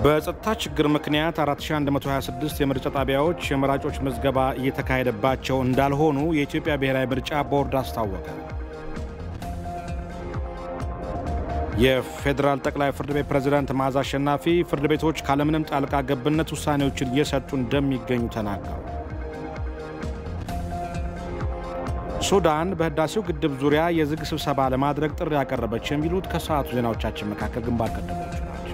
በጸጥታ ችግር ምክንያት 4126 የምርጫ ጣቢያዎች የመራጮች ምዝገባ እየተካሄደባቸው እንዳልሆኑ የኢትዮጵያ ብሔራዊ ምርጫ ቦርድ አስታወቀ። የፌዴራል ጠቅላይ ፍርድ ቤት ፕሬዝዳንት መዓዛ አሸናፊ ፍርድ ቤቶች ካለምንም ጣልቃ ገብነት ውሳኔዎችን እየሰጡ እንደሚገኙ ተናገሩ። ሱዳን በህዳሴው ግድብ ዙሪያ የዝግ ስብሰባ ለማድረግ ጥሪ ያቀረበች የሚሉት ከሰዓቱ ዜናዎቻችን መካከል ግንባር ቀደሞቹ ናቸው።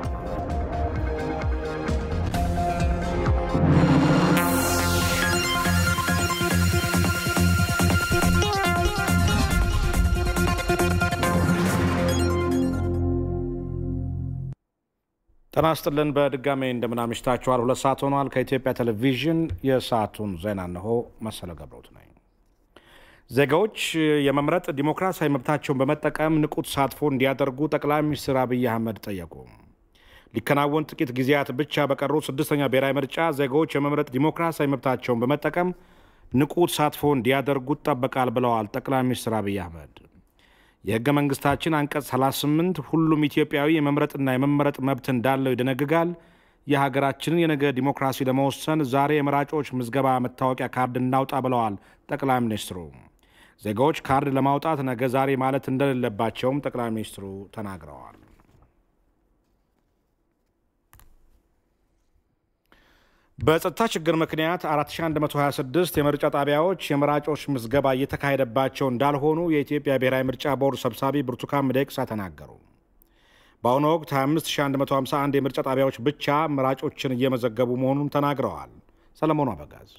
ጤና ይስጥልን። በድጋሜ እንደምናምሽታችኋል። ሁለት ሰዓት ሆኗል። ከኢትዮጵያ ቴሌቪዥን የሰዓቱን ዜና እነሆ። መሰለ ገብረውት ነኝ። ዜጋዎች የመምረጥ ዲሞክራሲያዊ መብታቸውን በመጠቀም ንቁ ተሳትፎ እንዲያደርጉ ጠቅላይ ሚኒስትር አብይ አህመድ ጠየቁ። ሊከናወን ጥቂት ጊዜያት ብቻ በቀሩ ስድስተኛ ብሔራዊ ምርጫ ዜጋዎች የመምረጥ ዲሞክራሲያዊ መብታቸውን በመጠቀም ንቁ ተሳትፎ እንዲያደርጉ ይጠበቃል ብለዋል ጠቅላይ ሚኒስትር አብይ አህመድ። የህገ መንግስታችን አንቀጽ 38 ሁሉም ኢትዮጵያዊ የመምረጥና የመመረጥ መብት እንዳለው ይደነግጋል። የሀገራችንን የነገ ዲሞክራሲ ለመወሰን ዛሬ የመራጮች ምዝገባ መታወቂያ ካርድ እናውጣ ብለዋል ጠቅላይ ሚኒስትሩ። ዜጋዎች ካርድ ለማውጣት ነገ ዛሬ ማለት እንደሌለባቸውም ጠቅላይ ሚኒስትሩ ተናግረዋል። በጸጥታ ችግር ምክንያት 4126 የምርጫ ጣቢያዎች የመራጮች ምዝገባ እየተካሄደባቸው እንዳልሆኑ የኢትዮጵያ ብሔራዊ ምርጫ ቦርድ ሰብሳቢ ብርቱካን ሚደቅሳ ተናገሩ። በአሁኑ ወቅት 25151 የምርጫ ጣቢያዎች ብቻ መራጮችን እየመዘገቡ መሆኑን ተናግረዋል። ሰለሞኑ አበጋዝ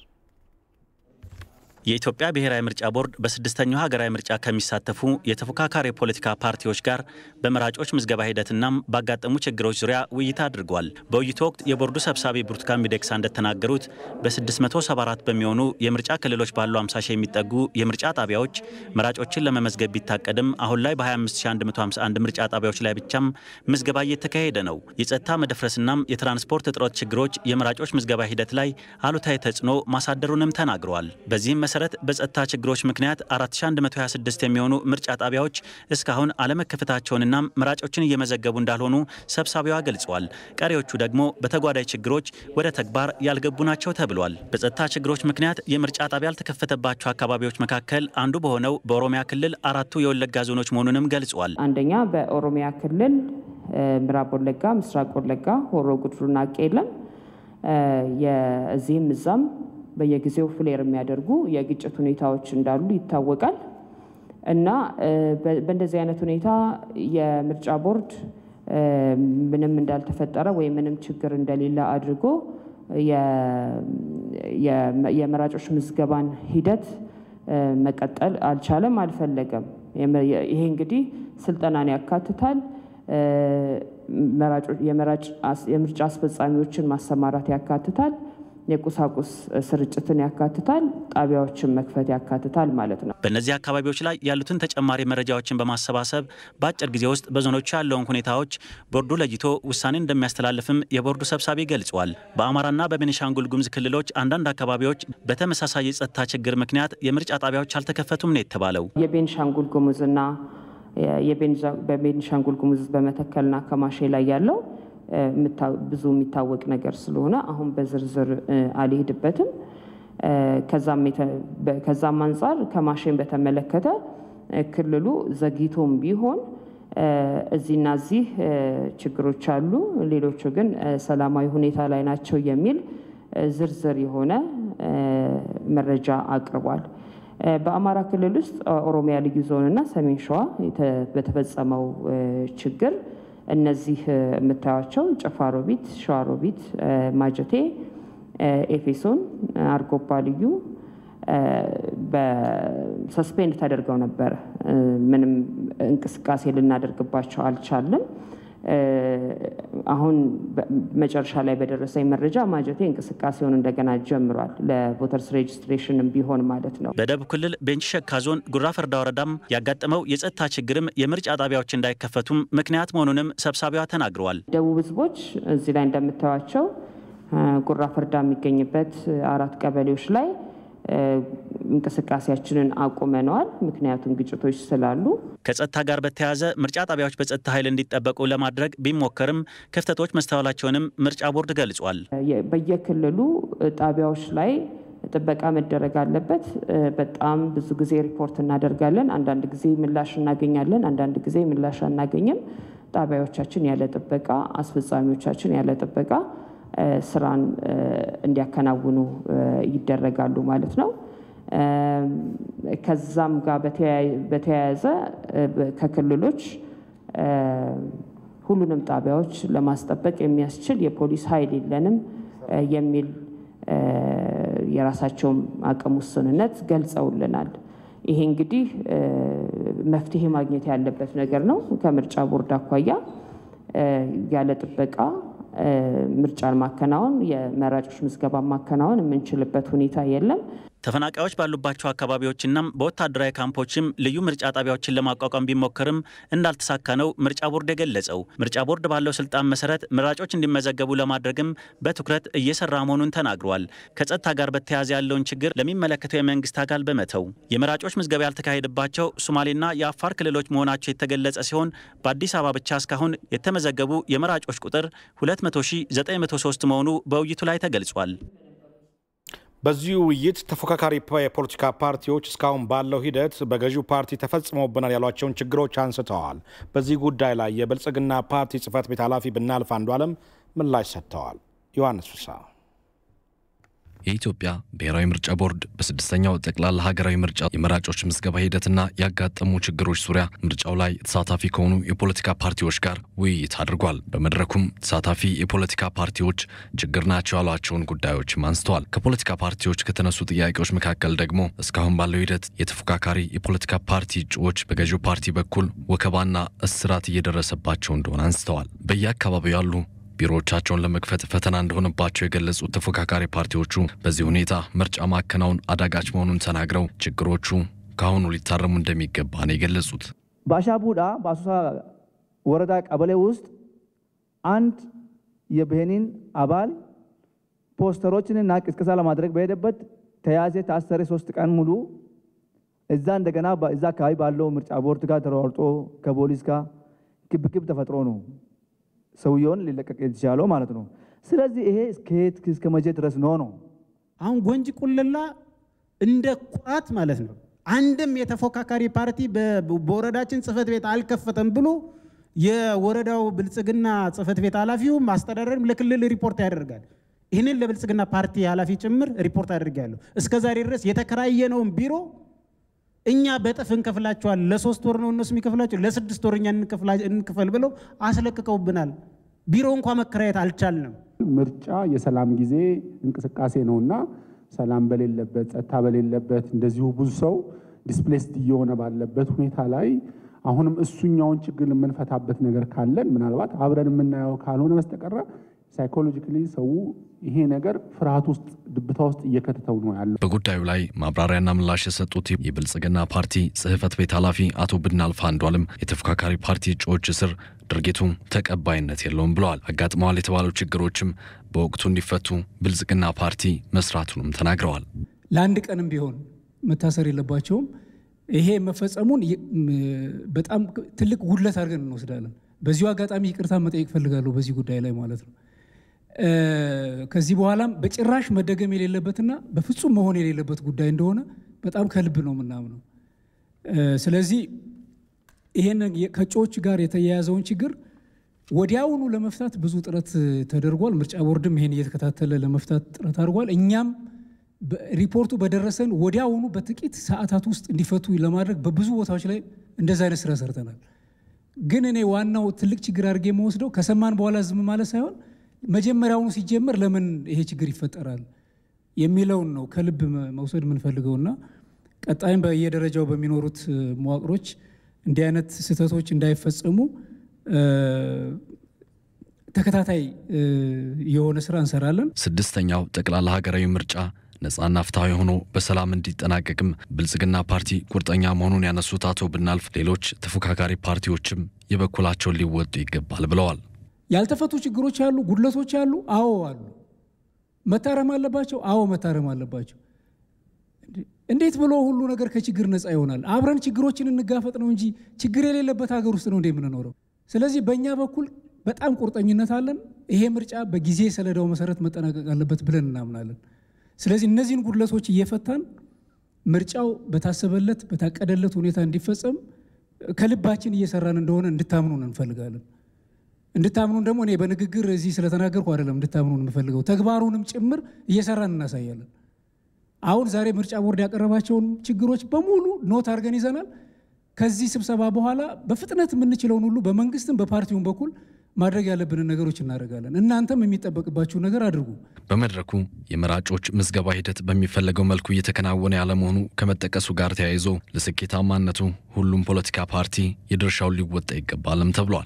የኢትዮጵያ ብሔራዊ ምርጫ ቦርድ በስድስተኛው ሀገራዊ ምርጫ ከሚሳተፉ የተፎካካሪ የፖለቲካ ፓርቲዎች ጋር በመራጮች ምዝገባ ሂደትናም ባጋጠሙ ችግሮች ዙሪያ ውይይት አድርጓል። በውይይቱ ወቅት የቦርዱ ሰብሳቢ ብርቱካን ሚደቅሳ እንደተናገሩት በ674 በሚሆኑ የምርጫ ክልሎች ባሉ 50 ሺህ የሚጠጉ የምርጫ ጣቢያዎች መራጮችን ለመመዝገብ ቢታቀድም አሁን ላይ በ25151 ምርጫ ጣቢያዎች ላይ ብቻም ምዝገባ እየተካሄደ ነው። የጸጥታ መደፍረስናም የትራንስፖርት እጥረት ችግሮች የመራጮች ምዝገባ ሂደት ላይ አሉታዊ ተጽዕኖ ማሳደሩንም ተናግረዋል። በዚህም መሰረት በጸጥታ ችግሮች ምክንያት 4126 የሚሆኑ ምርጫ ጣቢያዎች እስካሁን አለመከፈታቸውንና መራጮችን እየመዘገቡ እንዳልሆኑ ሰብሳቢዋ ገልጸዋል። ቀሪዎቹ ደግሞ በተጓዳኝ ችግሮች ወደ ተግባር ያልገቡ ናቸው ተብሏል። በጸጥታ ችግሮች ምክንያት የምርጫ ጣቢያ ያልተከፈተባቸው አካባቢዎች መካከል አንዱ በሆነው በኦሮሚያ ክልል አራቱ የወለጋ ዞኖች መሆኑንም ገልጿል። አንደኛ በኦሮሚያ ክልል ምዕራብ ወለጋ፣ ምስራቅ ወለጋ፣ ሆሮ ጉድሩና ቄለም የዚህም እዛም በየጊዜው ፍሌር የሚያደርጉ የግጭት ሁኔታዎች እንዳሉ ይታወቃል። እና በእንደዚህ አይነት ሁኔታ የምርጫ ቦርድ ምንም እንዳልተፈጠረ ወይም ምንም ችግር እንደሌለ አድርጎ የመራጮች ምዝገባን ሂደት መቀጠል አልቻለም፣ አልፈለገም። ይሄ እንግዲህ ስልጠናን ያካትታል። የምርጫ አስፈጻሚዎችን ማሰማራት ያካትታል። የቁሳቁስ ስርጭትን ያካትታል። ጣቢያዎችን መክፈት ያካትታል ማለት ነው። በእነዚህ አካባቢዎች ላይ ያሉትን ተጨማሪ መረጃዎችን በማሰባሰብ በአጭር ጊዜ ውስጥ በዞኖቹ ያለውን ሁኔታዎች ቦርዱ ለይቶ ውሳኔ እንደሚያስተላልፍም የቦርዱ ሰብሳቢ ገልጿል። በአማራና በቤኒሻንጉል ጉሙዝ ክልሎች አንዳንድ አካባቢዎች በተመሳሳይ የጸጥታ ችግር ምክንያት የምርጫ ጣቢያዎች አልተከፈቱም ነው የተባለው። የቤኒሻንጉል ጉሙዝና በቤኒሻንጉል ጉሙዝ በመተከልና ከማሼ ላይ ያለው ብዙ የሚታወቅ ነገር ስለሆነ አሁን በዝርዝር አልሄድበትም። ከዛም አንጻር ከማሼን በተመለከተ ክልሉ ዘግይቶም ቢሆን እዚህና እዚህ ችግሮች አሉ፣ ሌሎቹ ግን ሰላማዊ ሁኔታ ላይ ናቸው የሚል ዝርዝር የሆነ መረጃ አቅርቧል። በአማራ ክልል ውስጥ ኦሮሚያ ልዩ ዞን እና ሰሜን ሸዋ በተፈጸመው ችግር እነዚህ የምታዩቸው ጨፋሮቢት፣ ሸዋሮቢት፣ ማጀቴ፣ ኤፌሶን፣ አርጎባ ልዩ በሰስፔንድ ተደርገው ነበረ። ምንም እንቅስቃሴ ልናደርግባቸው አልቻለም። አሁን መጨረሻ ላይ በደረሰኝ መረጃ ማጀቴ እንቅስቃሴውን እንደገና ጀምሯል። ለቮተርስ ሬጅስትሬሽንም ቢሆን ማለት ነው። በደቡብ ክልል ቤንች ሸካ ዞን ጉራ ፈርዳ ወረዳም ያጋጠመው የጸጥታ ችግርም የምርጫ ጣቢያዎች እንዳይከፈቱም ምክንያት መሆኑንም ሰብሳቢዋ ተናግረዋል። ደቡብ ህዝቦች እዚህ ላይ እንደምታዩቸው ጉራ ፈርዳ የሚገኝበት አራት ቀበሌዎች ላይ እንቅስቃሴያችንን አቁመነዋል። ምክንያቱም ግጭቶች ስላሉ። ከጸጥታ ጋር በተያያዘ ምርጫ ጣቢያዎች በጸጥታ ኃይል እንዲጠበቁ ለማድረግ ቢሞከርም ክፍተቶች መስተዋላቸውንም ምርጫ ቦርድ ገልጿል። በየክልሉ ጣቢያዎች ላይ ጥበቃ መደረግ አለበት። በጣም ብዙ ጊዜ ሪፖርት እናደርጋለን። አንዳንድ ጊዜ ምላሽ እናገኛለን፣ አንዳንድ ጊዜ ምላሽ አናገኝም። ጣቢያዎቻችን ያለ ጥበቃ፣ አስፈጻሚዎቻችን ያለ ጥበቃ ስራን እንዲያከናውኑ ይደረጋሉ ማለት ነው። ከዛም ጋር በተያያዘ ከክልሎች ሁሉንም ጣቢያዎች ለማስጠበቅ የሚያስችል የፖሊስ ኃይል የለንም የሚል የራሳቸውም አቅም ውስንነት ገልጸውልናል። ይሄ እንግዲህ መፍትሄ ማግኘት ያለበት ነገር ነው። ከምርጫ ቦርድ አኳያ ያለ ጥበቃ ምርጫን ማከናወን የመራጮች ምዝገባ ማከናወን የምንችልበት ሁኔታ የለም። ተፈናቃዮች ባሉባቸው አካባቢዎችና በወታደራዊ ካምፖችም ልዩ ምርጫ ጣቢያዎችን ለማቋቋም ቢሞከርም እንዳልተሳካ ነው ምርጫ ቦርድ የገለጸው። ምርጫ ቦርድ ባለው ስልጣን መሰረት መራጮች እንዲመዘገቡ ለማድረግም በትኩረት እየሰራ መሆኑን ተናግሯል። ከጸጥታ ጋር በተያያዘ ያለውን ችግር ለሚመለከተው የመንግስት አካል በመተው የመራጮች ምዝገባ ያልተካሄደባቸው ሶማሌና የአፋር ክልሎች መሆናቸው የተገለጸ ሲሆን በአዲስ አበባ ብቻ እስካሁን የተመዘገቡ የመራጮች ቁጥር 20903 መሆኑ በውይይቱ ላይ ተገልጿል። በዚሁ ውይይት ተፎካካሪ የፖለቲካ ፓርቲዎች እስካሁን ባለው ሂደት በገዢው ፓርቲ ተፈጽሞብናል ያሏቸውን ችግሮች አንስተዋል። በዚህ ጉዳይ ላይ የብልጽግና ፓርቲ ጽህፈት ቤት ኃላፊ ብናልፍ አንዱዓለም ምላሽ ሰጥተዋል። ዮሐንስ ፍሳ የኢትዮጵያ ብሔራዊ ምርጫ ቦርድ በስድስተኛው ጠቅላላ ሀገራዊ ምርጫ የመራጮች ምዝገባ ሂደትና ያጋጠሙ ችግሮች ዙሪያ ምርጫው ላይ ተሳታፊ ከሆኑ የፖለቲካ ፓርቲዎች ጋር ውይይት አድርጓል። በመድረኩም ተሳታፊ የፖለቲካ ፓርቲዎች ችግር ናቸው ያሏቸውን ጉዳዮችም አንስተዋል። ከፖለቲካ ፓርቲዎች ከተነሱ ጥያቄዎች መካከል ደግሞ እስካሁን ባለው ሂደት የተፎካካሪ የፖለቲካ ፓርቲ እጩዎች በገዢው ፓርቲ በኩል ወከባና እስራት እየደረሰባቸው እንደሆነ አንስተዋል። በየአካባቢው ያሉ ቢሮዎቻቸውን ለመክፈት ፈተና እንደሆነባቸው የገለጹት ተፎካካሪ ፓርቲዎቹ በዚህ ሁኔታ ምርጫ ማከናወን አዳጋች መሆኑን ተናግረው ችግሮቹ ከአሁኑ ሊታረሙ እንደሚገባ ነው የገለጹት። በአሻቡዳ በአሶሳ ወረዳ ቀበሌ ውስጥ አንድ የብሄኒን አባል ፖስተሮችንና ቅስቀሳ ለማድረግ በሄደበት ተያዘ፣ ታሰረ። ሶስት ቀን ሙሉ እዛ እንደገና እዛ አካባቢ ባለው ምርጫ ቦርድ ጋር ተሯርጦ ከፖሊስ ጋር ግብግብ ተፈጥሮ ነው ሰውየውን ሊለቀቅ የተቻለው ማለት ነው። ስለዚህ ይሄ እስከየት እስከ መቼ ድረስ ነው ነው? አሁን ጎንጂ ቁልላ እንደ ኩራት ማለት ነው። አንድም የተፎካካሪ ፓርቲ በወረዳችን ጽህፈት ቤት አልከፈተም ብሎ የወረዳው ብልጽግና ጽህፈት ቤት ኃላፊውም አስተዳደርም ለክልል ሪፖርት ያደርጋል። ይህንን ለብልጽግና ፓርቲ ኃላፊ ጭምር ሪፖርት አድርጋለሁ። እስከ ዛሬ ድረስ የተከራየነውን ቢሮ እኛ በጥፍ እንከፍላቸዋል። ለሶስት ወር ነው እነሱ የሚከፍላቸው፣ ለስድስት ወር እኛ እንክፈል ብለው አስለቅቀውብናል። ቢሮ እንኳ መከራየት አልቻልንም። ምርጫ የሰላም ጊዜ እንቅስቃሴ ነውና ሰላም በሌለበት ጸጥታ በሌለበት እንደዚሁ ብዙ ሰው ዲስፕሌስድ እየሆነ ባለበት ሁኔታ ላይ አሁንም እሱኛውን ችግር የምንፈታበት ነገር ካለን ምናልባት አብረን የምናየው ካልሆነ በስተቀረ ሳይኮሎጂካሊ ሰው ይሄ ነገር ፍርሃት ውስጥ ድብታ ውስጥ እየከተተው ነው ያለው። በጉዳዩ ላይ ማብራሪያና ምላሽ የሰጡት የብልጽግና ፓርቲ ጽህፈት ቤት ኃላፊ አቶ ብናልፍ አንዱዓለም የተፎካካሪ ፓርቲ እጩዎች እስር ድርጊቱ ተቀባይነት የለውም ብለዋል። አጋጥመዋል የተባሉ ችግሮችም በወቅቱ እንዲፈቱ ብልጽግና ፓርቲ መስራቱንም ተናግረዋል። ለአንድ ቀንም ቢሆን መታሰር የለባቸውም። ይሄ መፈጸሙን በጣም ትልቅ ጉድለት አድርገን እንወስዳለን። በዚሁ አጋጣሚ ይቅርታ መጠየቅ ፈልጋለሁ በዚህ ጉዳይ ላይ ማለት ነው። ከዚህ በኋላም በጭራሽ መደገም የሌለበትና በፍጹም መሆን የሌለበት ጉዳይ እንደሆነ በጣም ከልብ ነው የምናምነው። ስለዚህ ይሄን ከእጩዎች ጋር የተያያዘውን ችግር ወዲያውኑ ለመፍታት ብዙ ጥረት ተደርጓል። ምርጫ ቦርድም ይሄን እየተከታተለ ለመፍታት ጥረት አድርጓል። እኛም ሪፖርቱ በደረሰን ወዲያውኑ በጥቂት ሰዓታት ውስጥ እንዲፈቱ ለማድረግ በብዙ ቦታዎች ላይ እንደዚ አይነት ስራ ሰርተናል። ግን እኔ ዋናው ትልቅ ችግር አድርጌ የምወስደው ከሰማን በኋላ ዝም ማለት ሳይሆን መጀመሪያውኑ ሲጀመር ለምን ይሄ ችግር ይፈጠራል የሚለውን ነው ከልብ መውሰድ የምንፈልገውና ቀጣይም በየደረጃው በሚኖሩት መዋቅሮች እንዲህ አይነት ስህተቶች እንዳይፈጸሙ ተከታታይ የሆነ ስራ እንሰራለን። ስድስተኛው ጠቅላላ ሀገራዊ ምርጫ ነጻና ፍትሐዊ ሆኖ በሰላም እንዲጠናቀቅም ብልጽግና ፓርቲ ቁርጠኛ መሆኑን ያነሱት አቶ ብናልፍ ሌሎች ተፎካካሪ ፓርቲዎችም የበኩላቸውን ሊወጡ ይገባል ብለዋል። ያልተፈቱ ችግሮች አሉ፣ ጉድለቶች አሉ። አዎ አሉ። መታረም አለባቸው። አዎ መታረም አለባቸው። እንዴት ብሎ ሁሉ ነገር ከችግር ነፃ ይሆናል? አብረን ችግሮችን እንጋፈጥ ነው እንጂ ችግር የሌለበት ሀገር ውስጥ ነው እንደ የምንኖረው። ስለዚህ በእኛ በኩል በጣም ቁርጠኝነት አለን። ይሄ ምርጫ በጊዜ ሰሌዳው መሰረት መጠናቀቅ አለበት ብለን እናምናለን። ስለዚህ እነዚህን ጉድለቶች እየፈታን ምርጫው በታሰበለት በታቀደለት ሁኔታ እንዲፈጸም ከልባችን እየሰራን እንደሆነ እንድታምኑን እንፈልጋለን። እንድታምኑን ደግሞ እኔ በንግግር እዚህ ስለተናገርኩ አይደለም እንድታምኑን የምፈልገው ተግባሩንም ጭምር እየሰራን እናሳያለን። አሁን ዛሬ ምርጫ ቦርድ ያቀረባቸውን ችግሮች በሙሉ ኖት አድርገን ይዘናል። ከዚህ ስብሰባ በኋላ በፍጥነት የምንችለውን ሁሉ በመንግስትም በፓርቲውም በኩል ማድረግ ያለብንን ነገሮች እናደርጋለን። እናንተም የሚጠበቅባችሁን ነገር አድርጉ። በመድረኩ የመራጮች ምዝገባ ሂደት በሚፈለገው መልኩ እየተከናወነ ያለመሆኑ ከመጠቀሱ ጋር ተያይዞ ለስኬታማነቱ ሁሉም ፖለቲካ ፓርቲ የድርሻውን ሊወጣ ይገባልም ተብሏል።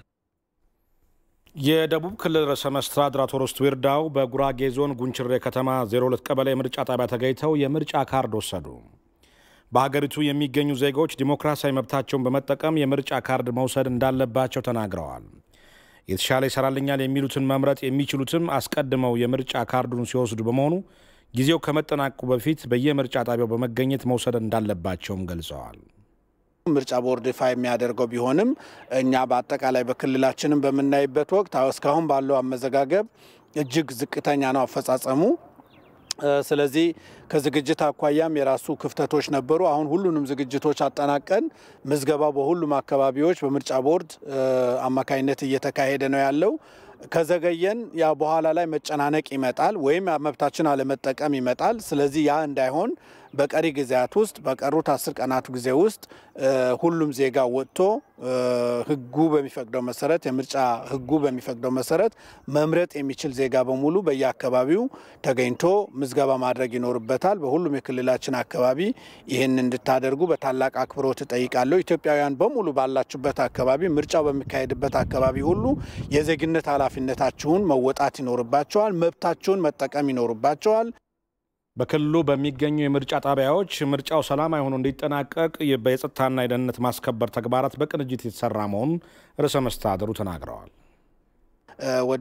የደቡብ ክልል ርዕሰ መስተዳድር አቶ ርስቱ ይርዳው በጉራጌ ዞን ጉንችሬ ከተማ 02 ቀበሌ የምርጫ ጣቢያ ተገኝተው የምርጫ ካርድ ወሰዱ። በሀገሪቱ የሚገኙ ዜጎች ዲሞክራሲያዊ መብታቸውን በመጠቀም የምርጫ ካርድ መውሰድ እንዳለባቸው ተናግረዋል። የተሻለ ይሰራልኛል የሚሉትን መምረጥ የሚችሉትም አስቀድመው የምርጫ ካርዱን ሲወስዱ በመሆኑ ጊዜው ከመጠናቀቁ በፊት በየምርጫ ጣቢያው በመገኘት መውሰድ እንዳለባቸውም ገልጸዋል። ምርጫ ቦርድ ይፋ የሚያደርገው ቢሆንም እኛ በአጠቃላይ በክልላችንም በምናይበት ወቅት እስካሁን ባለው አመዘጋገብ እጅግ ዝቅተኛ ነው አፈጻጸሙ። ስለዚህ ከዝግጅት አኳያም የራሱ ክፍተቶች ነበሩ። አሁን ሁሉንም ዝግጅቶች አጠናቀን ምዝገባው በሁሉም አካባቢዎች በምርጫ ቦርድ አማካኝነት እየተካሄደ ነው ያለው። ከዘገየን ያ በኋላ ላይ መጨናነቅ ይመጣል ወይም መብታችን አለመጠቀም ይመጣል። ስለዚህ ያ እንዳይሆን በቀሪ ጊዜያት ውስጥ በቀሩት አስር ቀናቱ ጊዜ ውስጥ ሁሉም ዜጋ ወጥቶ ሕጉ በሚፈቅደው መሰረት የምርጫ ሕጉ በሚፈቅደው መሰረት መምረጥ የሚችል ዜጋ በሙሉ በየአካባቢው ተገኝቶ ምዝገባ ማድረግ ይኖርበታል። በሁሉም የክልላችን አካባቢ ይህን እንድታደርጉ በታላቅ አክብሮት እጠይቃለሁ። ኢትዮጵያውያን በሙሉ ባላችሁበት አካባቢ ምርጫው በሚካሄድበት አካባቢ ሁሉ የዜግነት ኃላፊነታችሁን መወጣት ይኖርባቸዋል። መብታችሁን መጠቀም ይኖርባቸዋል። በክልሉ በሚገኙ የምርጫ ጣቢያዎች ምርጫው ሰላማዊ ሆኖ እንዲጠናቀቅ የጸጥታና የደህንነት ማስከበር ተግባራት በቅንጅት የተሰራ መሆኑን ርዕሰ መስተዳድሩ ተናግረዋል። ወደ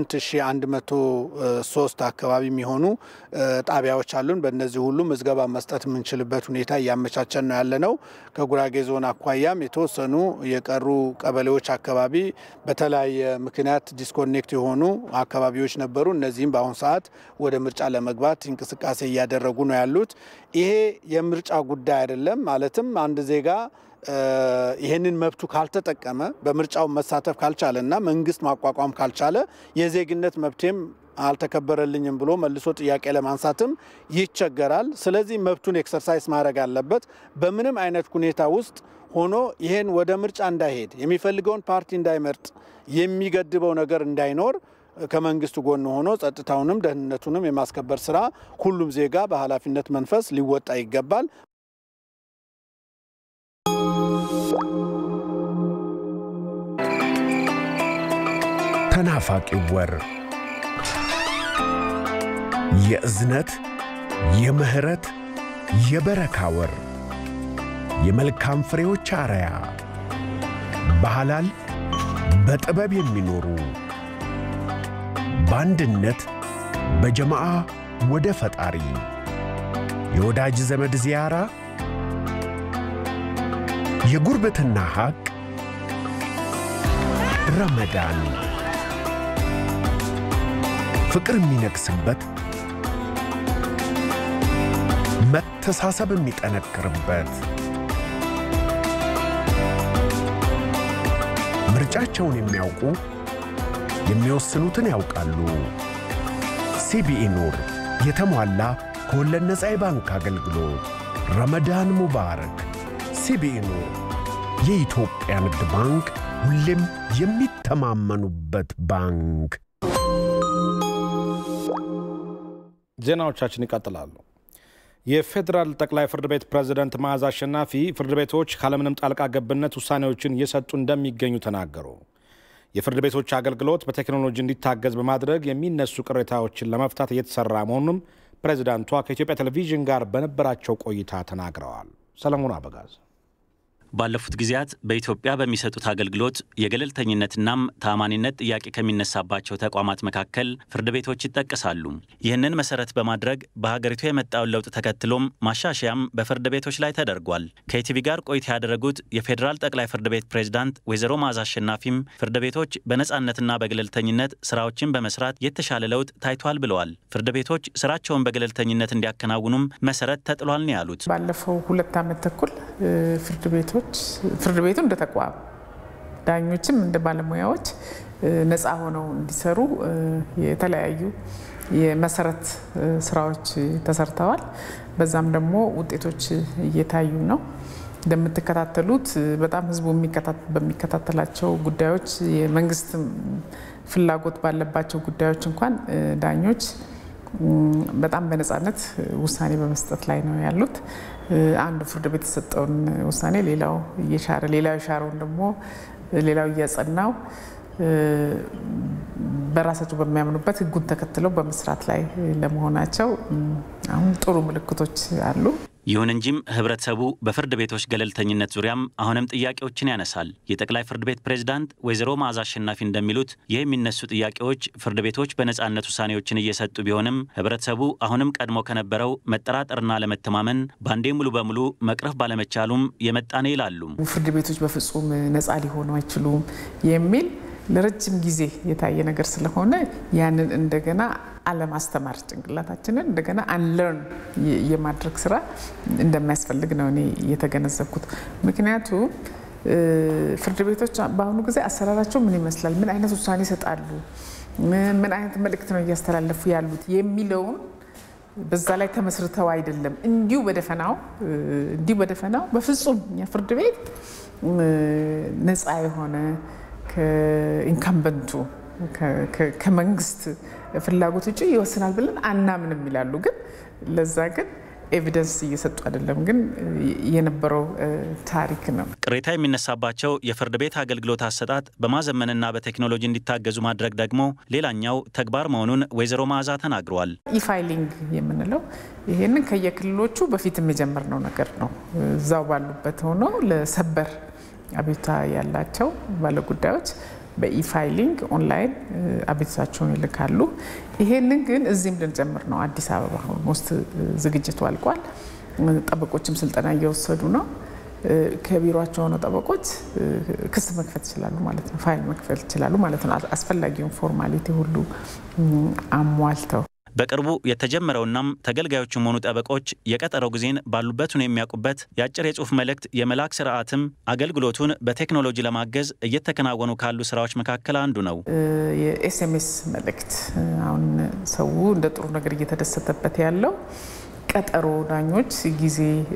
8103 አካባቢ የሚሆኑ ጣቢያዎች አሉን። በእነዚህ ሁሉ ምዝገባ መስጠት የምንችልበት ሁኔታ እያመቻቸን ነው ያለ ነው። ከጉራጌ ዞን አኳያም የተወሰኑ የቀሩ ቀበሌዎች አካባቢ በተለያየ ምክንያት ዲስኮኔክት የሆኑ አካባቢዎች ነበሩ። እነዚህም በአሁኑ ሰዓት ወደ ምርጫ ለመግባት እንቅስቃሴ እያደረጉ ነው ያሉት። ይሄ የምርጫ ጉዳይ አይደለም። ማለትም አንድ ዜጋ ይህንን መብቱ ካልተጠቀመ በምርጫው መሳተፍ ካልቻለ እና መንግስት ማቋቋም ካልቻለ የዜግነት መብቴም አልተከበረልኝም ብሎ መልሶ ጥያቄ ለማንሳትም ይቸገራል። ስለዚህ መብቱን ኤክሰርሳይዝ ማድረግ አለበት። በምንም አይነት ሁኔታ ውስጥ ሆኖ ይህን ወደ ምርጫ እንዳይሄድ የሚፈልገውን ፓርቲ እንዳይመርጥ የሚገድበው ነገር እንዳይኖር ከመንግስት ጎን ሆኖ ጸጥታውንም ደህንነቱንም የማስከበር ስራ ሁሉም ዜጋ በኃላፊነት መንፈስ ሊወጣ ይገባል። ተናፋቂው ወር የእዝነት፣ የምህረት፣ የበረካ ወር የመልካም ፍሬዎች አርያ በሐላል በጥበብ የሚኖሩ በአንድነት በጀማዓ ወደ ፈጣሪ የወዳጅ ዘመድ ዚያራ የጉርብትና ሐቅ ረመዳን ፍቅር የሚነግስበት መተሳሰብ የሚጠነክርበት ምርጫቸውን የሚያውቁ የሚወስኑትን ያውቃሉ። ሲቢኢ ኑር የተሟላ ከወለድ ነፃ የባንክ አገልግሎት። ረመዳን ሙባረክ። ሲቢኢ ኑር የኢትዮጵያ ንግድ ባንክ ሁሌም የሚተማመኑበት ባንክ። ዜናዎቻችን ይቀጥላሉ። የፌዴራል ጠቅላይ ፍርድ ቤት ፕሬዝደንት መዓዛ አሸናፊ ፍርድ ቤቶች ካለምንም ጣልቃ ገብነት ውሳኔዎችን እየሰጡ እንደሚገኙ ተናገሩ። የፍርድ ቤቶች አገልግሎት በቴክኖሎጂ እንዲታገዝ በማድረግ የሚነሱ ቅሬታዎችን ለመፍታት እየተሰራ መሆኑንም ፕሬዚዳንቷ ከኢትዮጵያ ቴሌቪዥን ጋር በነበራቸው ቆይታ ተናግረዋል። ሰለሞን አበጋዝ ባለፉት ጊዜያት በኢትዮጵያ በሚሰጡት አገልግሎት የገለልተኝነትናም ተአማኒነት ጥያቄ ከሚነሳባቸው ተቋማት መካከል ፍርድ ቤቶች ይጠቀሳሉ። ይህንን መሰረት በማድረግ በሀገሪቱ የመጣውን ለውጥ ተከትሎም ማሻሻያም በፍርድ ቤቶች ላይ ተደርጓል። ከኢቲቪ ጋር ቆይታ ያደረጉት የፌዴራል ጠቅላይ ፍርድ ቤት ፕሬዝዳንት ወይዘሮ መዓዛ አሸናፊም ፍርድ ቤቶች በነፃነትና በገለልተኝነት ስራዎችን በመስራት የተሻለ ለውጥ ታይቷል ብለዋል። ፍርድ ቤቶች ስራቸውን በገለልተኝነት እንዲያከናውኑም መሰረት ተጥሏል ነው ያሉት። ባለፈው ሁለት ዓመት ተኩል ፍርድ ቤቶች ፍርድ ቤቱ እንደ ተቋም ዳኞችም እንደ ባለሙያዎች ነፃ ሆነው እንዲሰሩ የተለያዩ የመሰረት ስራዎች ተሰርተዋል። በዛም ደግሞ ውጤቶች እየታዩ ነው። እንደምትከታተሉት በጣም ህዝቡ በሚከታተላቸው ጉዳዮች የመንግስት ፍላጎት ባለባቸው ጉዳዮች እንኳን ዳኞች በጣም በነፃነት ውሳኔ በመስጠት ላይ ነው ያሉት። አንዱ ፍርድ ቤት የሰጠውን ውሳኔ ሌላው እየሻረ ሌላው የሻረውን ደግሞ ሌላው እያጸናው በራሳቸው በሚያምኑበት ህጉን ተከትለው በመስራት ላይ ለመሆናቸው አሁን ጥሩ ምልክቶች አሉ። ይሁን እንጂም ህብረተሰቡ በፍርድ ቤቶች ገለልተኝነት ዙሪያም አሁንም ጥያቄዎችን ያነሳል። የጠቅላይ ፍርድ ቤት ፕሬዝዳንት ወይዘሮ መዓዛ አሸናፊ እንደሚሉት ይህ የሚነሱ ጥያቄዎች ፍርድ ቤቶች በነፃነት ውሳኔዎችን እየሰጡ ቢሆንም ህብረተሰቡ አሁንም ቀድሞ ከነበረው መጠራጠርና ለመተማመን በአንዴ ሙሉ በሙሉ መቅረፍ ባለመቻሉም የመጣነ ይላሉ። ፍርድ ቤቶች በፍጹም ነፃ ሊሆኑ አይችሉም የሚል ለረጅም ጊዜ የታየ ነገር ስለሆነ ያንን እንደገና አለማስተማር ጭንቅላታችንን እንደገና አንለርን የማድረግ ስራ እንደሚያስፈልግ ነው እኔ የተገነዘብኩት። ምክንያቱም ፍርድ ቤቶች በአሁኑ ጊዜ አሰራራቸው ምን ይመስላል፣ ምን አይነት ውሳኔ ይሰጣሉ፣ ምን አይነት መልእክት ነው እያስተላለፉ ያሉት የሚለውን በዛ ላይ ተመስርተው አይደለም እንዲሁ በደፈናው እንዲሁ በደፈናው በፍጹም እኛ ፍርድ ቤት ነፃ የሆነ ከኢንካምበንቱ ከመንግስት ፍላጎት ውጭ ይወስናል ብለን አናምንም ይላሉ። ግን ለዛ ግን ኤቪደንስ እየሰጡ አይደለም። ግን የነበረው ታሪክ ነው። ቅሬታ የሚነሳባቸው የፍርድ ቤት አገልግሎት አሰጣጥ በማዘመንና በቴክኖሎጂ እንዲታገዙ ማድረግ ደግሞ ሌላኛው ተግባር መሆኑን ወይዘሮ መዓዛ ተናግረዋል። ኢፋይሊንግ የምንለው ይሄንን ከየክልሎቹ በፊትም የጀመርነው ነገር ነው። እዛው ባሉበት ሆኖ ለሰበር አቤቱታ ያላቸው ባለጉዳዮች በኢፋይሊንግ ኦንላይን አቤቱታቸውን ይልካሉ። ይሄንን ግን እዚህም ልንጨምር ነው። አዲስ አበባ ኦልሞስት ዝግጅቱ አልቋል። ጠበቆችም ስልጠና እየወሰዱ ነው። ከቢሮቸው ሆነው ጠበቆች ክስ መክፈት ይችላሉ ማለት ነው። ፋይል መክፈት ይችላሉ ማለት ነው። አስፈላጊውን ፎርማሊቲ ሁሉ አሟልተው በቅርቡ የተጀመረውናም ተገልጋዮችም ሆኑ ጠበቆች የቀጠሮ ጊዜን ባሉበት ነው የሚያውቁበት የአጭር የጽሁፍ መልእክት የመላክ ስርዓትም አገልግሎቱን በቴክኖሎጂ ለማገዝ እየተከናወኑ ካሉ ስራዎች መካከል አንዱ ነው። የኤስኤምኤስ መልእክት አሁን ሰው እንደ ጥሩ ነገር እየተደሰተበት ያለው ቀጠሮ ዳኞች ጊዜ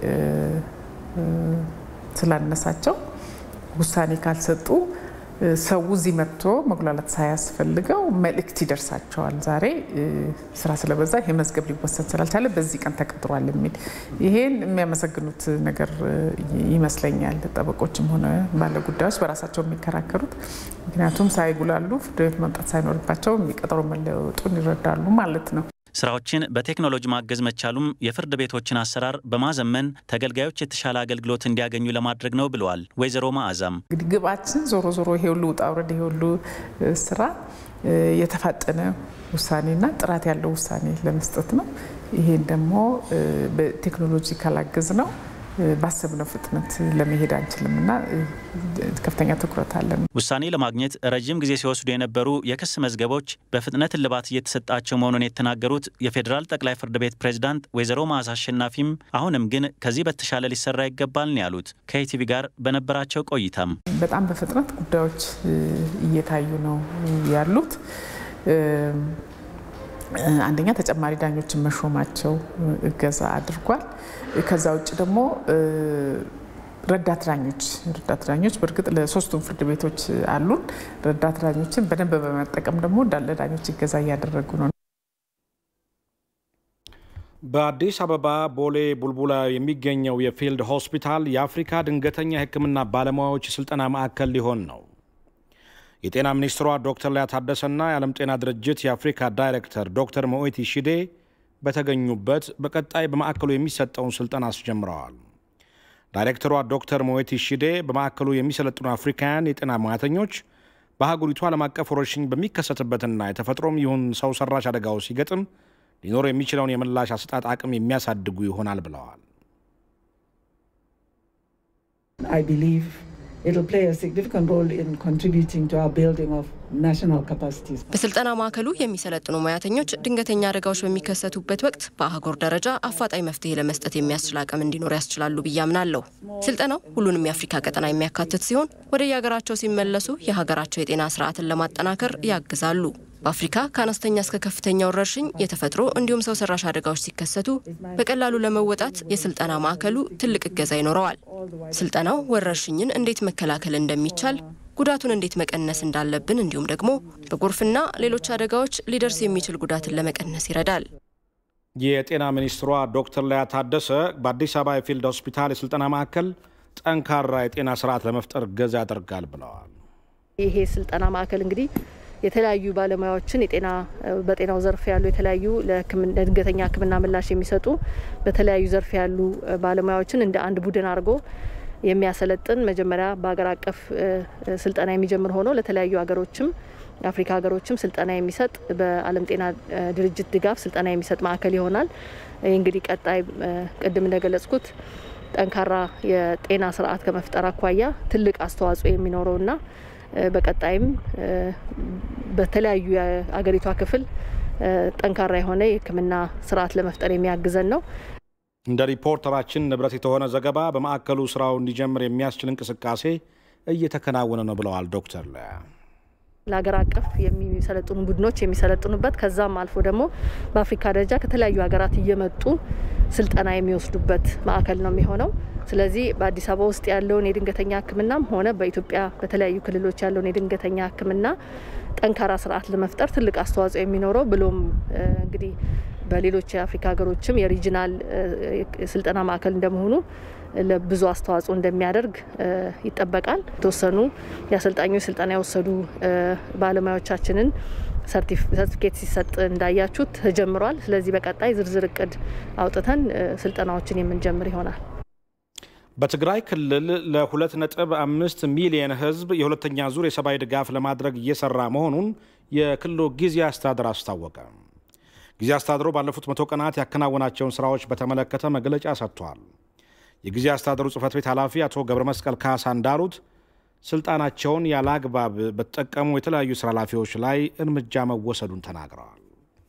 ስላነሳቸው ውሳኔ ካልሰጡ ሰው እዚህ መጥቶ መጉላላት ሳያስፈልገው መልእክት ይደርሳቸዋል። ዛሬ ስራ ስለበዛ ይሄ መዝገብ ሊወሰን ስላልቻለ በዚህ ቀን ተቀጥሯል የሚል ይሄን የሚያመሰግኑት ነገር ይመስለኛል። ጠበቆችም ሆነ ባለጉዳዮች በራሳቸው የሚከራከሩት ምክንያቱም ሳይጉላሉ ፍርድ ቤት መምጣት ሳይኖርባቸው የሚቀጠሮ መለወጡን ይረዳሉ ማለት ነው። ስራዎችን በቴክኖሎጂ ማገዝ መቻሉም የፍርድ ቤቶችን አሰራር በማዘመን ተገልጋዮች የተሻለ አገልግሎት እንዲያገኙ ለማድረግ ነው ብለዋል ወይዘሮ መዓዛም። እንግዲህ ግባችን ዞሮ ዞሮ ይሄ ሁሉ ውጣ ውረድ ይሄ ሁሉ ስራ የተፋጠነ ውሳኔና ጥራት ያለው ውሳኔ ለመስጠት ነው። ይሄን ደግሞ በቴክኖሎጂ ካላገዝ ነው ባሰብነው ፍጥነት ለመሄድ አንችልም እና ከፍተኛ ትኩረት አለን። ውሳኔ ለማግኘት ረዥም ጊዜ ሲወስዱ የነበሩ የክስ መዝገቦች በፍጥነት እልባት እየተሰጣቸው መሆኑን የተናገሩት የፌዴራል ጠቅላይ ፍርድ ቤት ፕሬዝዳንት ወይዘሮ መዓዛ አሸናፊም አሁንም ግን ከዚህ በተሻለ ሊሰራ ይገባል ነው ያሉት። ከኢቲቪ ጋር በነበራቸው ቆይታም በጣም በፍጥነት ጉዳዮች እየታዩ ነው ያሉት። አንደኛ ተጨማሪ ዳኞችን መሾማቸው እገዛ አድርጓል። ከዛ ውጭ ደግሞ ረዳት ዳኞች ረዳት ዳኞች በእርግጥ ለሶስቱም ፍርድ ቤቶች አሉን። ረዳት ዳኞችን በደንብ በመጠቀም ደግሞ እንዳለ ዳኞች እገዛ እያደረጉ ነው። በአዲስ አበባ ቦሌ ቡልቡላ የሚገኘው የፊልድ ሆስፒታል የአፍሪካ ድንገተኛ ሕክምና ባለሙያዎች ስልጠና ማዕከል ሊሆን ነው። የጤና ሚኒስትሯ ዶክተር ሊያ ታደሰና የዓለም ጤና ድርጅት የአፍሪካ ዳይሬክተር ዶክተር ሞኤቲ ሺዴ በተገኙበት በቀጣይ በማዕከሉ የሚሰጠውን ስልጠና አስጀምረዋል። ዳይሬክተሯ ዶክተር ሞዌቲ ሺዴ በማዕከሉ የሚሰለጥኑ አፍሪካውያን የጤና ሙያተኞች በአህጉሪቱ ዓለም አቀፍ ወረርሽኝ በሚከሰትበትና የተፈጥሮም ይሁን ሰው ሰራሽ አደጋው ሲገጥም ሊኖር የሚችለውን የምላሽ አሰጣጥ አቅም የሚያሳድጉ ይሆናል ብለዋል። በስልጠና ማዕከሉ የሚሰለጥኑ ሙያተኞች ድንገተኛ አደጋዎች በሚከሰቱበት ወቅት በአህጉር ደረጃ አፋጣኝ መፍትሄ ለመስጠት የሚያስችል አቅም እንዲኖር ያስችላሉ ብዬ አምናለሁ። ስልጠናው ሁሉንም የአፍሪካ ቀጠና የሚያካትት ሲሆን ወደ የሀገራቸው ሲመለሱ የሀገራቸው የጤና ስርዓትን ለማጠናከር ያግዛሉ። በአፍሪካ ከአነስተኛ እስከ ከፍተኛ ወረርሽኝ፣ የተፈጥሮ እንዲሁም ሰው ሰራሽ አደጋዎች ሲከሰቱ በቀላሉ ለመወጣት የስልጠና ማዕከሉ ትልቅ እገዛ ይኖረዋል። ስልጠናው ወረርሽኝን እንዴት መከላከል እንደሚቻል ጉዳቱን እንዴት መቀነስ እንዳለብን እንዲሁም ደግሞ በጎርፍና ሌሎች አደጋዎች ሊደርስ የሚችል ጉዳትን ለመቀነስ ይረዳል። የጤና ሚኒስትሯ ዶክተር ሊያ ታደሰ በአዲስ አበባ የፊልድ ሆስፒታል የስልጠና ማዕከል ጠንካራ የጤና ስርዓት ለመፍጠር እገዛ ያደርጋል ብለዋል። ይሄ ስልጠና ማዕከል እንግዲህ የተለያዩ ባለሙያዎችን የጤና በጤናው ዘርፍ ያሉ የተለያዩ ለድንገተኛ ሕክምና ምላሽ የሚሰጡ በተለያዩ ዘርፍ ያሉ ባለሙያዎችን እንደ አንድ ቡድን አድርጎ የሚያሰለጥን መጀመሪያ በሀገር አቀፍ ስልጠና የሚጀምር ሆኖ ለተለያዩ ሀገሮችም የአፍሪካ ሀገሮችም ስልጠና የሚሰጥ በዓለም ጤና ድርጅት ድጋፍ ስልጠና የሚሰጥ ማዕከል ይሆናል። ይህ እንግዲህ ቀጣይ ቅድም እንደገለጽኩት ጠንካራ የጤና ስርዓት ከመፍጠር አኳያ ትልቅ አስተዋጽኦ የሚኖረውና በቀጣይም በተለያዩ የአገሪቷ ክፍል ጠንካራ የሆነ የህክምና ስርዓት ለመፍጠር የሚያግዘን ነው። እንደ ሪፖርተራችን ንብረት የተሆነ ዘገባ በማዕከሉ ስራው እንዲጀምር የሚያስችል እንቅስቃሴ እየተከናወነ ነው ብለዋል ዶክተር ለያ። ለሀገር አቀፍ የሚሰለጥኑ ቡድኖች የሚሰለጥኑበት ከዛም አልፎ ደግሞ በአፍሪካ ደረጃ ከተለያዩ ሀገራት እየመጡ ስልጠና የሚወስዱበት ማዕከል ነው የሚሆነው። ስለዚህ በአዲስ አበባ ውስጥ ያለውን የድንገተኛ ሕክምናም ሆነ በኢትዮጵያ በተለያዩ ክልሎች ያለውን የድንገተኛ ሕክምና ጠንካራ ስርዓት ለመፍጠር ትልቅ አስተዋጽኦ የሚኖረው ብሎም እንግዲህ በሌሎች የአፍሪካ ሀገሮችም የሪጂናል ስልጠና ማዕከል እንደመሆኑ ለብዙ አስተዋጽኦ እንደሚያደርግ ይጠበቃል። የተወሰኑ የአሰልጣኞች ስልጠና የወሰዱ ባለሙያዎቻችንን ሰርቲፊኬት ሲሰጥ እንዳያችሁት ተጀምሯል። ስለዚህ በቀጣይ ዝርዝር እቅድ አውጥተን ስልጠናዎችን የምንጀምር ይሆናል። በትግራይ ክልል ለሁለት ነጥብ አምስት ሚሊየን ህዝብ የሁለተኛ ዙር የሰብአዊ ድጋፍ ለማድረግ እየሰራ መሆኑን የክልሉ ጊዜያዊ አስተዳደር አስታወቀ። ጊዜያዊ አስተዳደሩ ባለፉት መቶ ቀናት ያከናወናቸውን ስራዎች በተመለከተ መግለጫ ሰጥቷል። የጊዜያዊ አስተዳደሩ ጽህፈት ቤት ኃላፊ አቶ ገብረ መስቀል ካሳ እንዳሉት ስልጣናቸውን ያለ አግባብ በተጠቀሙ የተለያዩ ስራ ኃላፊዎች ላይ እርምጃ መወሰዱን ተናግረዋል።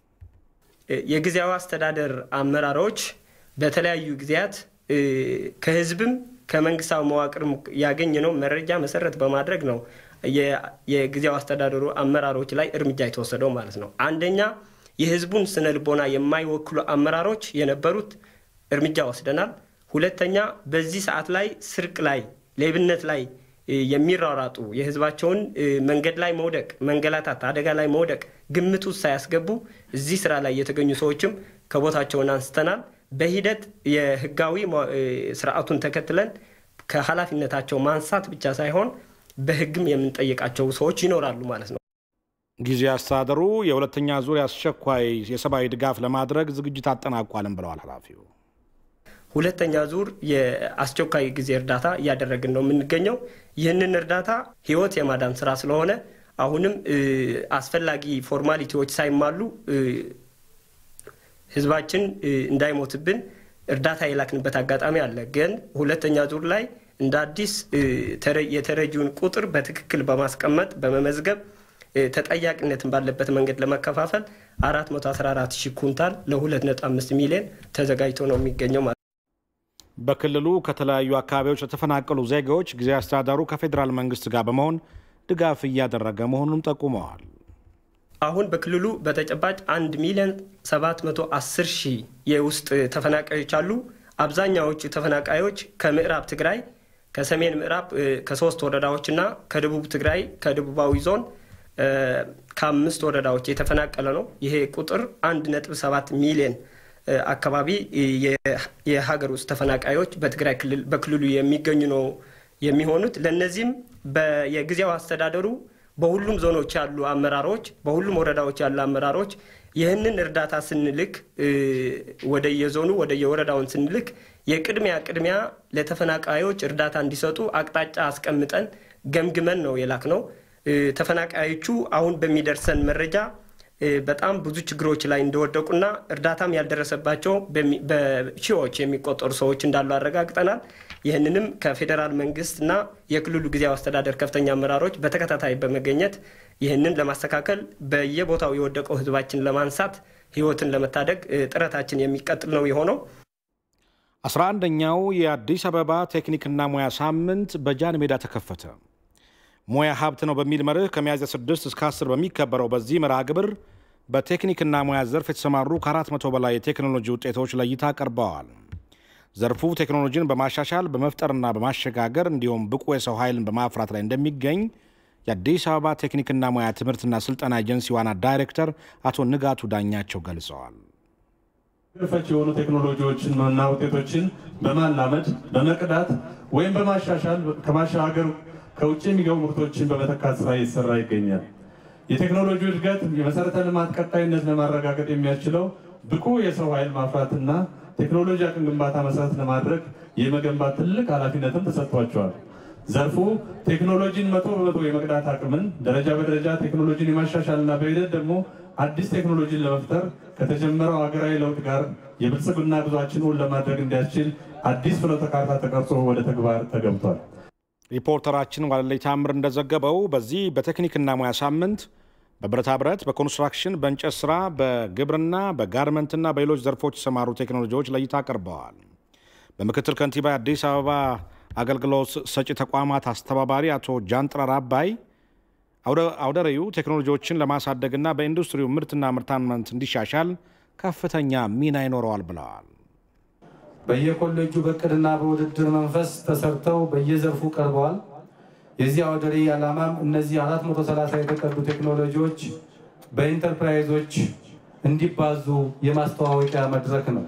የጊዜያዊ አስተዳደር አመራሮች በተለያዩ ጊዜያት ከህዝብም ከመንግስታዊ መዋቅርም ያገኘነው መረጃ መሰረት በማድረግ ነው የጊዜያዊ አስተዳደሩ አመራሮች ላይ እርምጃ የተወሰደው ማለት ነው። አንደኛ የህዝቡን ስነ ልቦና የማይወክሉ አመራሮች የነበሩት እርምጃ ወስደናል። ሁለተኛ በዚህ ሰዓት ላይ ስርቅ ላይ፣ ሌብነት ላይ የሚሯሯጡ የህዝባቸውን መንገድ ላይ መውደቅ፣ መንገላታት፣ አደጋ ላይ መውደቅ ግምት ውስጥ ሳያስገቡ እዚህ ስራ ላይ የተገኙ ሰዎችም ከቦታቸውን አንስተናል። በሂደት የህጋዊ ስርዓቱን ተከትለን ከኃላፊነታቸው ማንሳት ብቻ ሳይሆን በህግም የምንጠይቃቸው ሰዎች ይኖራሉ ማለት ነው። ጊዜያዊ አስተዳደሩ የሁለተኛ ዙር አስቸኳይ የሰብአዊ ድጋፍ ለማድረግ ዝግጅት አጠናቋልም ብለዋል ኃላፊው። ሁለተኛ ዙር የአስቸኳይ ጊዜ እርዳታ እያደረግን ነው የምንገኘው። ይህንን እርዳታ ህይወት የማዳን ስራ ስለሆነ አሁንም አስፈላጊ ፎርማሊቲዎች ሳይሟሉ ህዝባችን እንዳይሞትብን እርዳታ የላክንበት አጋጣሚ አለ። ግን ሁለተኛ ዙር ላይ እንደ አዲስ የተረጂውን ቁጥር በትክክል በማስቀመጥ በመመዝገብ ተጠያቂነትን ባለበት መንገድ ለመከፋፈል 414 ሺህ ኩንታል ለ2.5 ሚሊዮን ተዘጋጅቶ ነው የሚገኘው ማለት በክልሉ ከተለያዩ አካባቢዎች ለተፈናቀሉ ዜጋዎች ጊዜያዊ አስተዳደሩ ከፌዴራል መንግስት ጋር በመሆን ድጋፍ እያደረገ መሆኑንም ጠቁመዋል። አሁን በክልሉ በተጨባጭ 1 ሚሊዮን 710 ሺህ የውስጥ ተፈናቃዮች አሉ። አብዛኛዎቹ ተፈናቃዮች ከምዕራብ ትግራይ፣ ከሰሜን ምዕራብ ከሶስት ወረዳዎችና ከደቡብ ትግራይ ከደቡባዊ ዞን ከአምስት ወረዳዎች የተፈናቀለ ነው። ይሄ ቁጥር 1.7 ሚሊዮን አካባቢ የሀገር ውስጥ ተፈናቃዮች በትግራይ ክልል በክልሉ የሚገኙ ነው የሚሆኑት። ለእነዚህም የጊዜያዊ አስተዳደሩ በሁሉም ዞኖች ያሉ አመራሮች፣ በሁሉም ወረዳዎች ያሉ አመራሮች ይህንን እርዳታ ስንልክ ወደ የዞኑ ወደ የወረዳውን ስንልክ የቅድሚያ ቅድሚያ ለተፈናቃዮች እርዳታ እንዲሰጡ አቅጣጫ አስቀምጠን ገምግመን ነው የላክ ነው። ተፈናቃዮቹ አሁን በሚደርሰን መረጃ በጣም ብዙ ችግሮች ላይ እንደወደቁና እርዳታም ያልደረሰባቸው በሺዎች የሚቆጠሩ ሰዎች እንዳሉ አረጋግጠናል። ይህንንም ከፌዴራል መንግስትና የክልሉ ጊዜያዊ አስተዳደር ከፍተኛ አመራሮች በተከታታይ በመገኘት ይህንን ለማስተካከል በየቦታው የወደቀው ህዝባችን ለማንሳት ህይወትን ለመታደግ ጥረታችን የሚቀጥል ነው የሆነው። አስራ አንደኛው የአዲስ አበባ ቴክኒክና ሙያ ሳምንት በጃን ሜዳ ተከፈተ። ሙያ ሀብት ነው በሚል መርህ ከሚያዝያ 6 እስከ 10 በሚከበረው በዚህ መርሃ ግብር በቴክኒክና ሙያ ዘርፍ የተሰማሩ ከ400 በላይ የቴክኖሎጂ ውጤቶች ለእይታ ቀርበዋል። ዘርፉ ቴክኖሎጂን በማሻሻል በመፍጠርና በማሸጋገር እንዲሁም ብቁ የሰው ኃይልን በማፍራት ላይ እንደሚገኝ የአዲስ አበባ ቴክኒክና ሙያ ትምህርትና ስልጠና ኤጀንሲ ዋና ዳይሬክተር አቶ ንጋቱ ዳኛቸው ገልጸዋል። ፈች የሆኑ ቴክኖሎጂዎችን እና ውጤቶችን በማላመድ በመቅዳት ወይም በማሻሻል ከማሻገር ከውጭ የሚገቡ ምርቶችን በመተካት ስራ እየተሰራ ይገኛል። የቴክኖሎጂ እድገት የመሰረተ ልማት ቀጣይነት ለማረጋገጥ የሚያስችለው ብቁ የሰው ኃይል ማፍራትና ቴክኖሎጂ አቅም ግንባታ መሰረት ለማድረግ የመገንባት ትልቅ ኃላፊነትም ተሰጥቷቸዋል። ዘርፉ ቴክኖሎጂን መቶ በመቶ የመቅዳት አቅምን ደረጃ በደረጃ ቴክኖሎጂን የማሻሻልና በሂደት ደግሞ አዲስ ቴክኖሎጂን ለመፍጠር ከተጀመረው ሀገራዊ ለውጥ ጋር የብልጽግና ጉዟችን እውን ለማድረግ እንዲያስችል አዲስ ፍኖተ ካርታ ተቀርጾ ወደ ተግባር ተገብቷል። ሪፖርተራችን ዋለልይ ታምር እንደዘገበው በዚህ በቴክኒክና ሙያ ሳምንት በብረታ ብረት፣ በኮንስትራክሽን፣ በእንጨት ስራ፣ በግብርና፣ በጋርመንትና በሌሎች ዘርፎች የተሰማሩ ቴክኖሎጂዎች ለእይታ ቀርበዋል። በምክትል ከንቲባ የአዲስ አበባ አገልግሎት ሰጪ ተቋማት አስተባባሪ አቶ ጃንጥራር አባይ አውደ ርዕዩ ቴክኖሎጂዎችን ለማሳደግና በኢንዱስትሪው ምርትና ምርታማነት እንዲሻሻል ከፍተኛ ሚና ይኖረዋል ብለዋል። በየኮሌጁ በእቅድና በውድድር መንፈስ ተሰርተው በየዘርፉ ቀርበዋል። የዚህ አውደ ርዕይ ዓላማም እነዚህ 430 የተቀዱ ቴክኖሎጂዎች በኢንተርፕራይዞች እንዲባዙ የማስተዋወቂያ መድረክ ነው።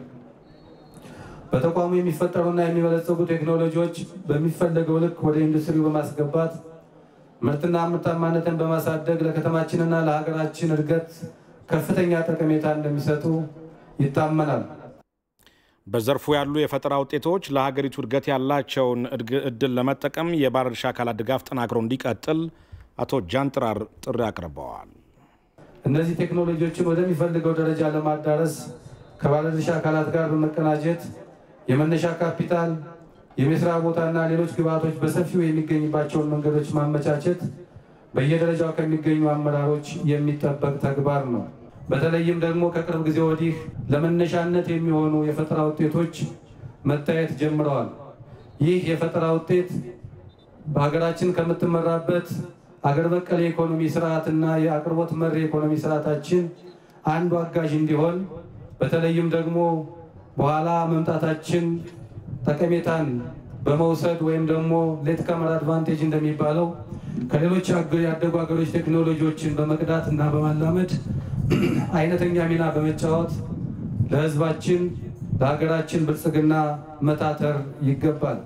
በተቋሙ የሚፈጠሩና የሚበለጸጉ ቴክኖሎጂዎች በሚፈለገው ልክ ወደ ኢንዱስትሪው በማስገባት ምርትና ምርታማነትን በማሳደግ ለከተማችንና ለሀገራችን እድገት ከፍተኛ ጠቀሜታ እንደሚሰጡ ይታመናል። በዘርፉ ያሉ የፈጠራ ውጤቶች ለሀገሪቱ እድገት ያላቸውን እድል ለመጠቀም የባለድርሻ አካላት ድጋፍ ጠናክሮ እንዲቀጥል አቶ ጃንጥራር ጥሪ አቅርበዋል። እነዚህ ቴክኖሎጂዎችን ወደሚፈልገው ደረጃ ለማዳረስ ከባለድርሻ አካላት ጋር በመቀናጀት የመነሻ ካፒታል፣ የመስሪያ ቦታና ሌሎች ግብዓቶች በሰፊው የሚገኝባቸውን መንገዶች ማመቻቸት በየደረጃው ከሚገኙ አመራሮች የሚጠበቅ ተግባር ነው። በተለይም ደግሞ ከቅርብ ጊዜ ወዲህ ለመነሻነት የሚሆኑ የፈጠራ ውጤቶች መታየት ጀምረዋል። ይህ የፈጠራ ውጤት በሀገራችን ከምትመራበት አገር በቀል የኢኮኖሚ ስርዓትና የአቅርቦት መር የኢኮኖሚ ስርዓታችን አንዱ አጋዥ እንዲሆን በተለይም ደግሞ በኋላ መምጣታችን ጠቀሜታን በመውሰድ ወይም ደግሞ ሌት ካመር አድቫንቴጅ እንደሚባለው ከሌሎች ያደጉ ሀገሮች ቴክኖሎጂዎችን በመቅዳት እና በማላመድ አይነተኛ ሚና በመጫወት ለሕዝባችን ለሀገራችን ብልጽግና መታተር ይገባል።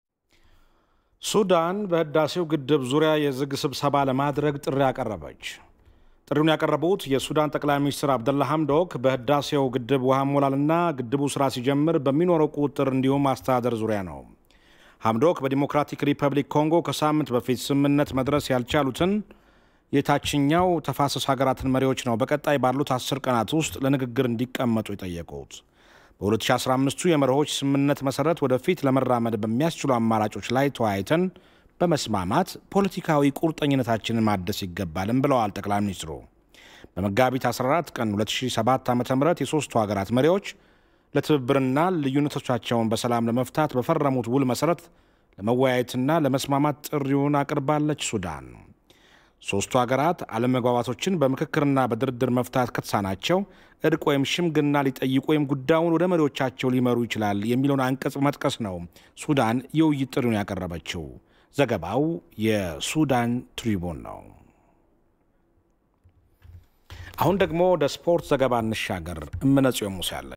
ሱዳን በህዳሴው ግድብ ዙሪያ የዝግ ስብሰባ ለማድረግ ጥሪ አቀረበች። ጥሪውን ያቀረቡት የሱዳን ጠቅላይ ሚኒስትር አብደላ ሐምዶክ በህዳሴው ግድብ ውሃ ሞላልና ግድቡ ስራ ሲጀምር በሚኖረው ቁጥጥር እንዲሁም አስተዳደር ዙሪያ ነው። ሐምዶክ በዲሞክራቲክ ሪፐብሊክ ኮንጎ ከሳምንት በፊት ስምምነት መድረስ ያልቻሉትን የታችኛው ተፋሰስ ሀገራትን መሪዎች ነው በቀጣይ ባሉት አስር ቀናት ውስጥ ለንግግር እንዲቀመጡ የጠየቁት። በ2015ቱ የመርሆች ስምምነት መሰረት ወደፊት ለመራመድ በሚያስችሉ አማራጮች ላይ ተወያይተን በመስማማት ፖለቲካዊ ቁርጠኝነታችንን ማደስ ይገባልም ብለዋል ጠቅላይ ሚኒስትሩ። በመጋቢት 14 ቀን 2007 ዓ ም የሦስቱ ሀገራት መሪዎች ለትብብርና ልዩነቶቻቸውን በሰላም ለመፍታት በፈረሙት ውል መሰረት ለመወያየትና ለመስማማት ጥሪውን አቅርባለች ሱዳን። ሦስቱ ሀገራት አለመግባባቶችን በምክክርና በድርድር መፍታት ከተሳናቸው እርቅ ወይም ሽምግልና ሊጠይቁ ወይም ጉዳዩን ወደ መሪዎቻቸው ሊመሩ ይችላል የሚለውን አንቀጽ መጥቀስ ነው ሱዳን የውይይት ጥሪውን ያቀረበችው። ዘገባው የሱዳን ትሪቡን ነው። አሁን ደግሞ ወደ ስፖርት ዘገባ እንሻገር። እምነጽዮን ሙሴ አለ